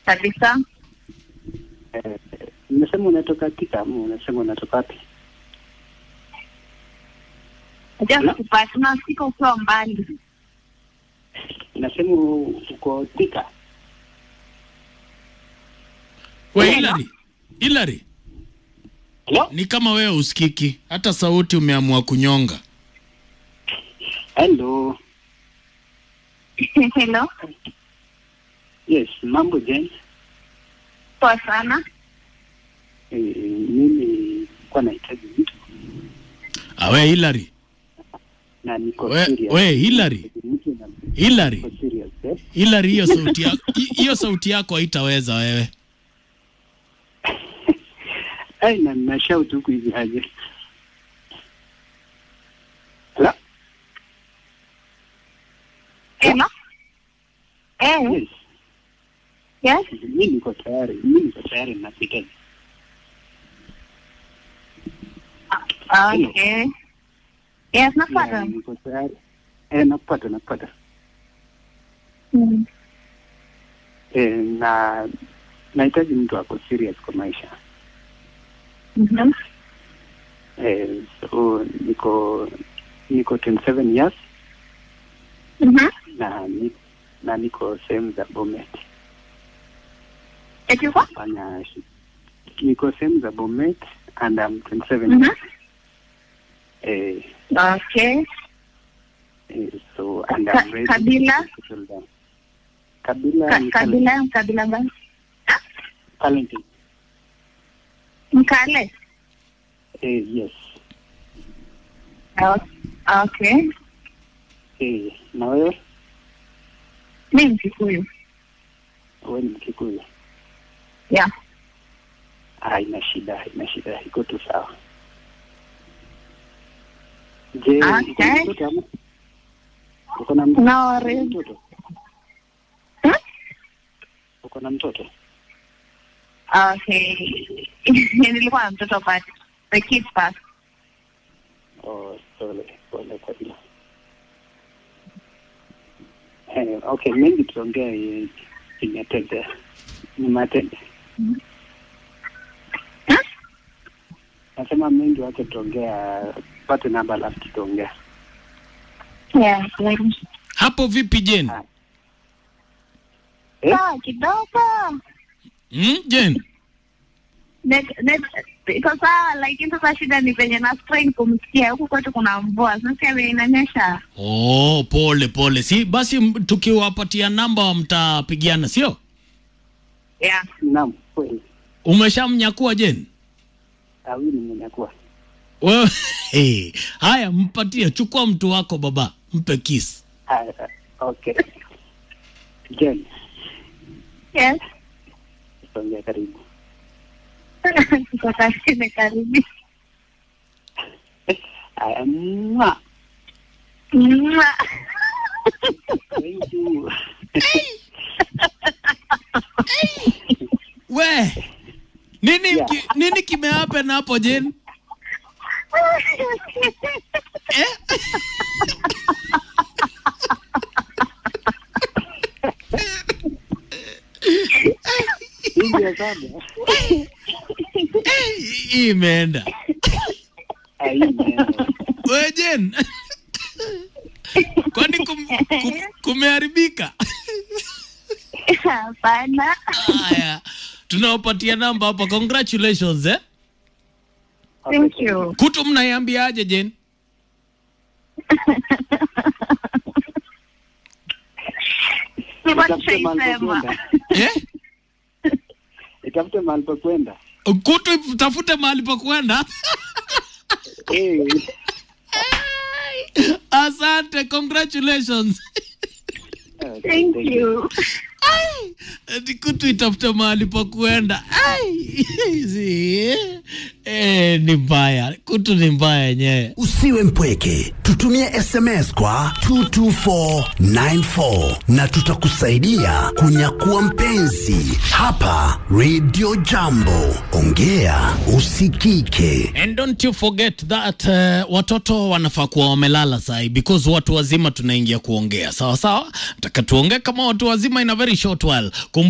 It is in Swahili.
kabisa. Eh, Unasema unatoka Thika ama unasema unatoka wapi? Najua kupata unafika ukiwa mbali. Unasema uko Thika? We Hello? Hilary, Hilary, Hello? ni kama wewe usikiki, hata sauti umeamua kunyonga. Hello. Hello, Yes, mambo Jane. poa sana. Eh, mimi kwa nahitaji mtu Ah, we Hilary, na niko we, serious. we Hilary, Mtu na Hilary, niko serious eh? Hilary, hiyo sauti yako hiyo sauti yako haitaweza wewe. Ai, na na shout huku hivi aje. Hello? Hello. Eh, Yes. yes. Mimi niko tayari. Mimi niko tayari napita. Okay. Yes, Yeah, napata. niko tayari. Eh, nakupata nakupata. Mm. Eh, na nahitaji mtu ako serious kwa maisha. Mhm. Eh, so niko niko 27 years Mhm. na ni, na niko sehemu za Bomet. Eti uko? Fanya shi- niko sehemu za Bomet and I'm 27 Mhm. years. Eh, Okay. eh, so and Ka- I'm ready kabila? to settle down. Kabila Ka- ni kabila kabila gani? Talented. Mkale. Eh, yes. O- Okay. Eh, na wewe Mi Mkikuyu. wewe ni Mkikuyu? Yeah. Ah, ina shida, ina shida, iko tu sawa. Je, uko na Okay. mtoto ama? Uko na mtoto? No worries. mtoto? Hmm? Uko na mtoto? Okay. Nilikuwa na mtoto but the kid passed. Oh, pole, pole kwa hilo. Eh, okay, mengi tuongea eh, imetende. Ni matende. Hmm? Nasema mengi wache tuongea, pate namba alafu tutaongea. Yeah. Like, Hapo vipi Jen? Ah. Eh? sawa kidogo. Hmm, Jen? Net- net- iko sawa lakini sasa shida ni venye na strain kumsikia huku kwetu kuna mvua sasa vile inanyesha Oh, pole pole. Si basi m- tukiwapatia namba mtapigiana, sio? yeah. Naam, kweli. Umeshamnyakua Jen? Ah, huyu nimenyakuwa. Wewe hey. Haya, mpatie, chukua mtu wako baba, mpe kiss. Ah, okay. Jen, yes songea karibu. kutoka chini karibi Aya, mwa. Mwah. Thank you. We nini, Yeah. ki, nini kimehappen hapo Jen? Eh? Hii ya saba. Hii imeenda. Ah, hii imeenda. We Jen, kwani kum, kum, kumeharibika? hapana Haya, tunawapatia namba hapa. Congratulations eh. thank you Kutu mnaiambiaje Jen? Sema Nitafute mahali pa tushaisema kwenda. Eh? Nitafute mahali pa kwenda. Kutu tafute mahali pa kwenda. Eh, Asante, congratulations. thank you Ati kutu itafute mahali pa kuenda. Ai, si, eh, ni mbaya. Kutu ni mbaya yenyewe. Usiwe mpweke, tutumie SMS kwa 22494 na tutakusaidia kunyakua mpenzi hapa Radio Jambo. Ongea usikike. And don't you forget that uh, watoto wanafaa kuwa wamelala sahi because watu wazima tunaingia kuongea sawa sawa. Nataka tuongee kama watu wazima in a very short while. Kum